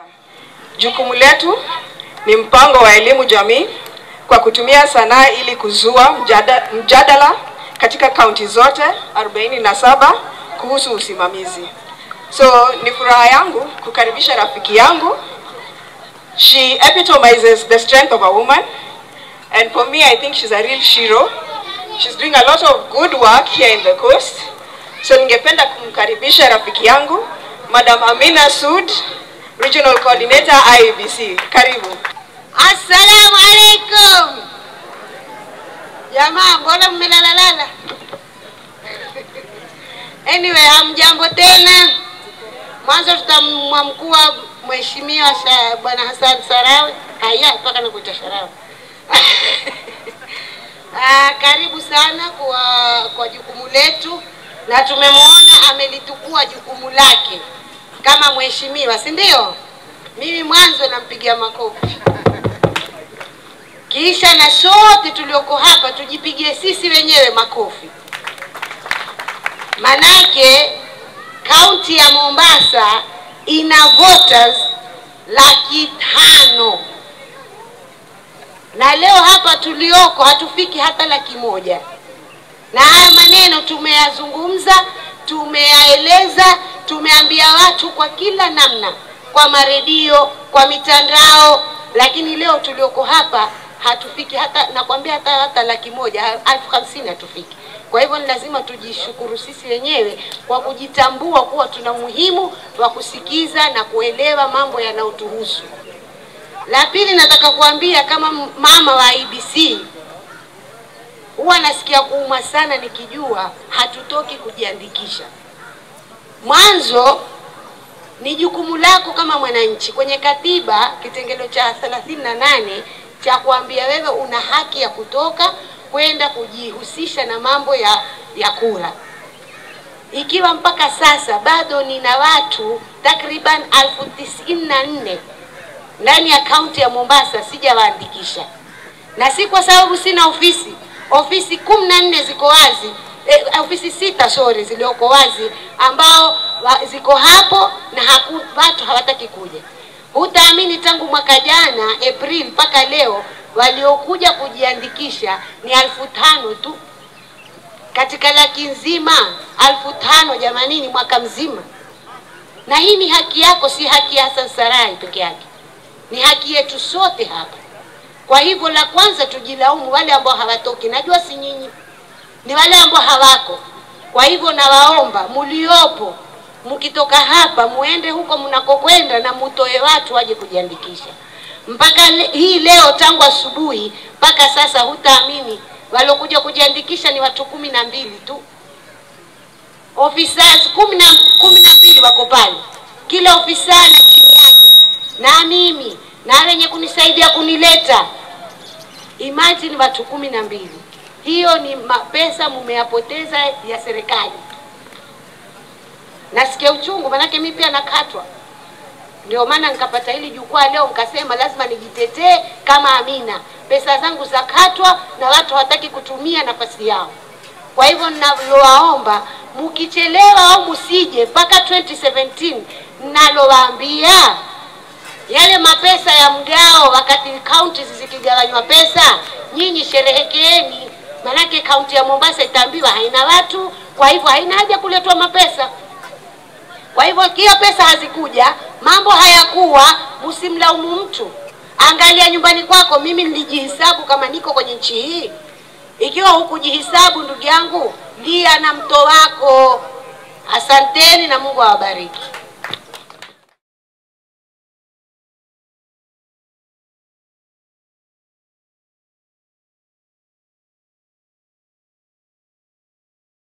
Jukumu letu ni mpango wa elimu jamii kwa kutumia sanaa ili kuzua mjada, mjadala katika kaunti zote 47 kuhusu usimamizi. So ni furaha yangu kukaribisha rafiki yangu. She epitomizes the strength of a woman and for me I think she's a real shiro. She's doing a lot of good work here in the coast. So ningependa kumkaribisha rafiki yangu Madam Amina Sud, Regional Coordinator IEBC. Karibu. Assalamu alaikum. Jamaa, mbona mmelalalala? Anyway, hamjambo tena. Mwanzo tutamwamkua mheshimiwa Sha- bwana Hassan Sarawe. Haya, mpaka nakuita Sarawe. Ah, karibu sana kwa kwa jukumu letu na tumemwona amelitukua jukumu lake kama mheshimiwa, si ndio? Mimi mwanzo nampigia makofi, kisha na sote tulioko hapa tujipigie sisi wenyewe makofi, manake kaunti ya Mombasa ina voters laki tano na leo hapa tulioko hatufiki hata laki moja na haya maneno tumeyazungumza, tumeyaeleza, tumeambia watu kwa kila namna, kwa maredio, kwa mitandao, lakini leo tulioko hapa hatufiki hata, nakwambia hata hata laki moja, elfu hamsini hatufiki. Kwa hivyo ni lazima tujishukuru sisi wenyewe kwa kujitambua kuwa tuna umuhimu wa kusikiza na kuelewa mambo yanayotuhusu. La pili, nataka kuambia kama mama wa IBC huwa nasikia kuuma sana nikijua hatutoki kujiandikisha. Mwanzo ni jukumu lako kama mwananchi kwenye katiba kitengelo cha 38 cha kuambia wewe una haki ya kutoka kwenda kujihusisha na mambo ya, ya kura. Ikiwa mpaka sasa bado nina watu takriban elfu tisini na nne ndani ya kaunti ya Mombasa sijawaandikisha, na si kwa sababu sina ofisi. Ofisi kumi na nne ziko wazi eh, ofisi sita sorry, zilioko wazi ambao wa, ziko hapo na haku, watu hawataki kuja. Hutaamini tangu mwaka jana April mpaka leo waliokuja kujiandikisha ni elfu tano tu katika laki nzima, elfu tano jamanini, mwaka mzima. Na hii ni haki yako, si haki ya Hassan Sarai peke yake, ni haki yetu sote hapa. Kwa hivyo la kwanza tujilaumu wale ambao hawatoki. Najua si nyinyi, ni wale ambao hawako. Kwa hivyo nawaomba muliopo, mkitoka hapa muende huko mnakokwenda na mutoe watu waje kujiandikisha. Mpaka le, hii leo tangu asubuhi mpaka sasa, hutaamini waliokuja kujiandikisha ni watu kumi na mbili tu. Officers kumi na kumi na mbili wako pale, kila ofisa na chini yake na mimi na wenye kunisaidia kunileta. Imagine watu kumi na mbili, hiyo ni mapesa mumeyapoteza ya serikali. Nasikia uchungu, manake mimi pia nakatwa. Ndio maana nikapata hili jukwaa leo, nikasema lazima nijitetee kama Amina. Pesa zangu zakatwa na watu hawataki kutumia nafasi yao. Kwa hivyo ninalowaomba, mkichelewa au msije mpaka 2017 nalowaambia yale mapesa ya mgao wakati kaunti zikigawanywa pesa, nyinyi sherehekeeni, manake kaunti ya Mombasa itaambiwa haina watu, kwa hivyo haina haja kuletwa mapesa. Kwa hivyo hiyo pesa hazikuja, mambo hayakuwa, msimlaumu mtu. Angalia nyumbani kwako. Mimi nilijihisabu kama niko kwenye nchi hii. Ikiwa hukujihisabu, ndugu yangu, lia na mto wako. Asanteni na Mungu awabariki.